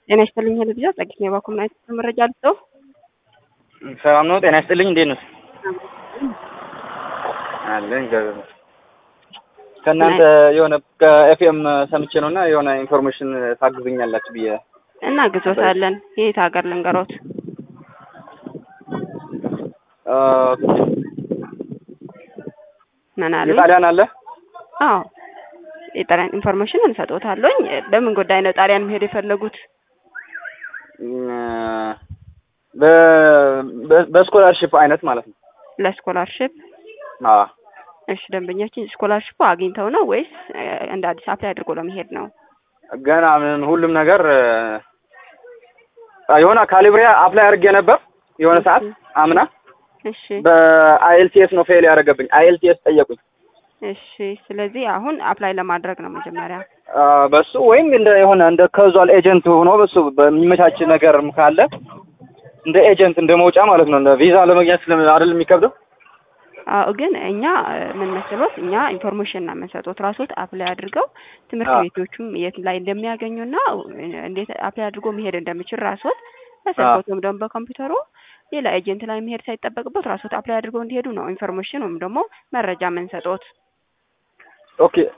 ጤና ይስጥልኝ ልብዛ ጸግኝ የባኩም ናይት መረጃ አልሰው ሰላም ነው። ጤና ይስጥልኝ። እንዴት ነው አለኝ። ከእናንተ የሆነ ከኤፍኤም ሰምቼ ነው እና የሆነ ኢንፎርሜሽን ታግዙኛላችሁ ብዬ እና ግዞታለን። የት ሀገር ልንገሮት? ምን አሉ? የጣሊያን አለ። አዎ የጣሊያን ኢንፎርሜሽን እንሰጦታለኝ። በምን ጉዳይ ነው ጣሊያን መሄድ የፈለጉት? በስኮላርሽፕ አይነት ማለት ነው። ለስኮላርሽፕ አዎ እሺ ደንበኛችን ስኮላርሽፑ አግኝተው ነው ወይስ እንደ አዲስ አፕላይ አድርጎ ለመሄድ ነው? ገና ምን ሁሉም ነገር የሆነ ካሊብሪያ አፕላይ አድርጌ ነበር የሆነ ሰዓት አምና እሺ በአይኤልቲኤስ ነው ፌል ያደረገብኝ። አይኤልቲኤስ ጠየቁኝ። እሺ ስለዚህ አሁን አፕላይ ለማድረግ ነው መጀመሪያ። በሱ ወይም እንደ የሆነ እንደ ካዙዋል ኤጀንት ሆኖ በሱ በሚመቻች ነገርም ካለ እንደ ኤጀንት እንደ መውጫ ማለት ነው። እንደ ቪዛ ለመግኘት ስለ አይደል የሚከብደው። አዎ ግን እኛ ምን መሰሎት እኛ ኢንፎርሜሽን ነው የምንሰጡት። ራሶት አፕላይ አድርገው ትምህርት አዎ። ቤቶቹም የት ላይ እንደሚያገኙና እንዴት አፕላይ አድርጎ መሄድ እንደሚችል ራሶት በስልኮቱም ደግሞ በኮምፒውተሩ ሌላ ኤጀንት ላይ መሄድ ሳይጠበቅበት ራሶት አፕላይ አድርገው እንዲሄዱ ነው ኢንፎርሜሽን ወይም ደግሞ መረጃ የምንሰጡት። ኦኬ